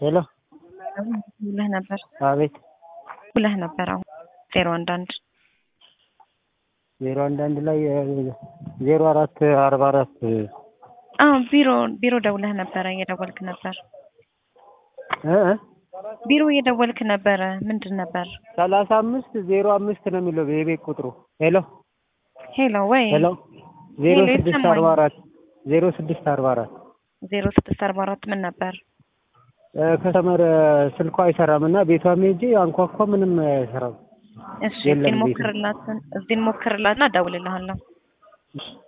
ሄሎ ብለህ ነበር አቤት ብለህ ነበር። አሁን ዜሮ አንድ አንድ ዜሮ አንድ አንድ ላይ ዜሮ አራት አርባ አራት አዎ ቢሮ ቢሮ ደውለህ ነበረ እየደወልክ ነበር እ ቢሮ እየደወልክ ነበረ ምንድን ነበር ሰላሳ አምስት ዜሮ አምስት ነው የሚለው የቤት ቁጥሩ ሄሎ ሄሎ ወይ ሄሎ ዜሮ ሄሎ፣ ስድስት ይሰማኝ። አርባ አራት ዜሮ ስድስት አርባ አራት ዜሮ ስድስት አርባ አራት ምን ነበር ከስተመር ስልኳ አይሰራም እና ቤቷም ሄጄ አንኳኳ ምንም አይሰራም እሺ የለም እዚህን ቤቱ። ሞክርላት እዚህን ሞክርላትና እደውልልሃለሁ እሺ